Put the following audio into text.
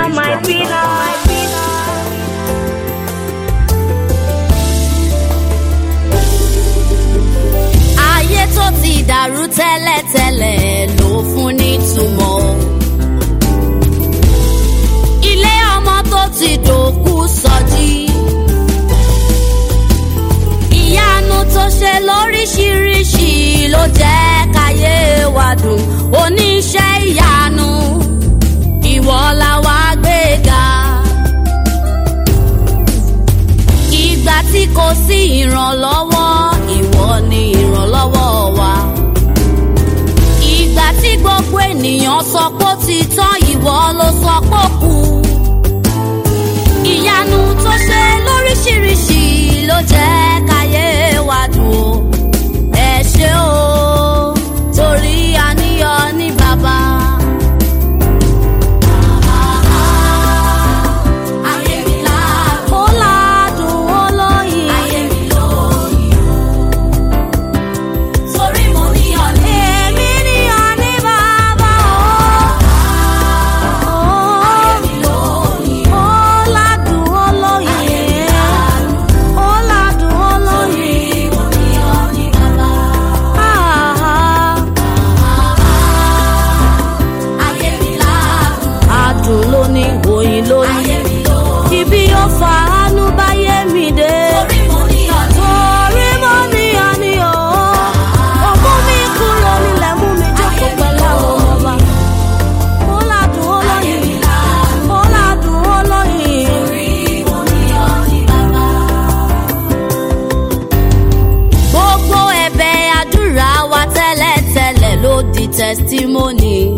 my peanut. ayé tó ti dàrú tẹ́lẹ̀tẹ́lẹ̀ ló fún nítumọ̀. ilé ọmọ tó ti dòkú sọjí. ìyanu tó ṣe lóríṣiríṣi ló jẹ́ káyé wa dùn oníṣẹ́ ìyanu ìwọ la wá gbéga. ìgbà tí kò sí ìrànlọ́wọ́ ìwọ ni ìrànlọ́wọ́ wa. ìgbà tí gbogbo ènìyàn sọ pé ó ti tán ìwọ ló sọ pé ó kù. ìyanu tó ṣe lóríṣiríṣi ló jẹ́ káyé wa dùn ó. ẹ ṣé o torí àníyàn ní bàbá. Ayé mi ládùn. Ó ládùn ó lóyin. Ayé mi lóyin torí mo níyàn ní. èmi níyàn ní bàbá o. ayé mi lóyin. ó ládùn ó lóyin. ó ládùn ó lóyin. torí mo níyàn ní bàbá. ayé mi ládùn. adùn ló ní oyin lóyin. ayé mi lóyin. ibi yóò fa àánú báyé mi dé. torí mo níyàn ní. torí mo níyàn ní o. Ògún mi kúrò nílẹ̀ mú mi jókòó pẹ̀lú àwọn ọba. Ó ládùn ó lóyìn. Ó ládùn ó lóyìn. Gbogbo ẹ̀bẹ̀ àdúrà wa tẹ́lẹ̀tẹ́lẹ̀ ló di testimony.